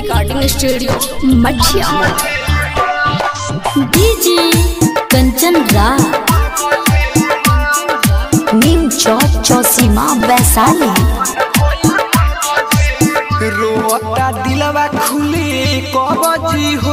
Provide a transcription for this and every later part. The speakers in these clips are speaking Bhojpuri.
recording studio Mathiya DJ Kanchan Raj Neem Chowk Chausima Vaishali रोता दिलवा खुली कबजी हो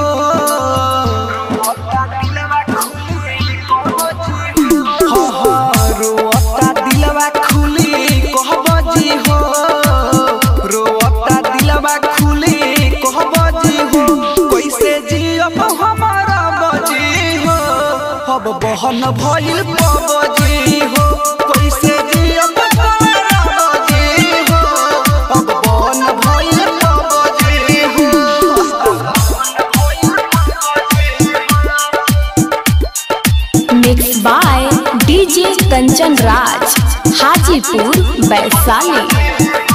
हाँ, हाँ, रोता दिलवा खुली कहबजी हो रोता दिलवा खुली कहबजी हो कैसे जियब हमारा बजी हो अब बहन भइल पबजी हो कैसे जियब हमारा बजी हो अब बहन भइल पबजी हो mix by DJ Kanchan Raj Hajipur Vaishali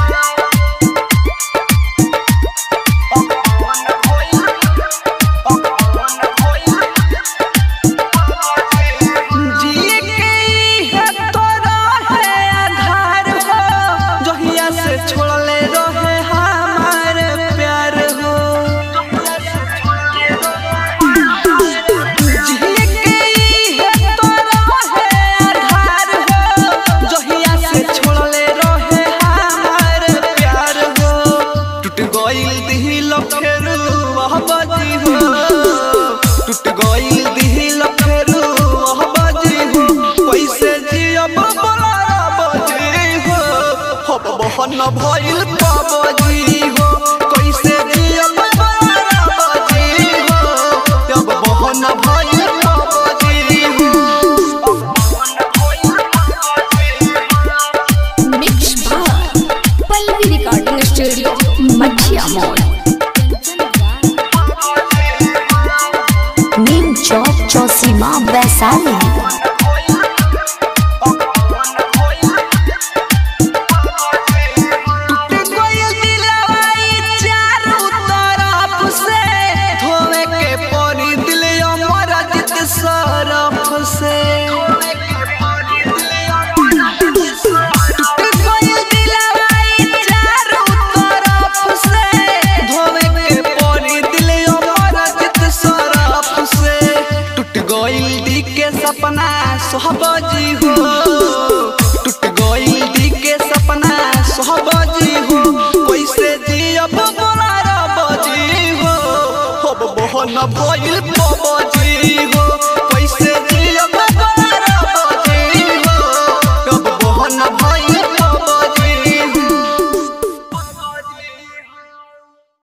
ji के है तोरा है आधार हो जहिया से छोड़ले रहे हमार प्यार हो जी के है तोरा है आधार हो जहिया से छोड़ले रहे हमार प्यार हो टूट गइल दिल फेरू वह बजी हो टूट गइल दिल फेरू वह बजी हो कैसे जियब बोला बजी हो हब बहन भइल पबजी हो कैसे जियब बोला बजी हो अब बहन भइल पबजी हो mix by Pallavi recording studio Mathiya mall Neem Chowk Chausima Vaishali टूट गइल दिलवा ई चारों तरफ से धोवे के पड़ी दिल अमर जित सरफ से टूट गइल दिलवा ई चारों तरफ से धोवे के पड़ी दिल अमर जित सरफ से टूट गइल दी के सपना सोहबजी हो टूट गइल दी के सपना सोहबजी हो कैसे जियब बोला बजी हो अब बहन भइल पबजी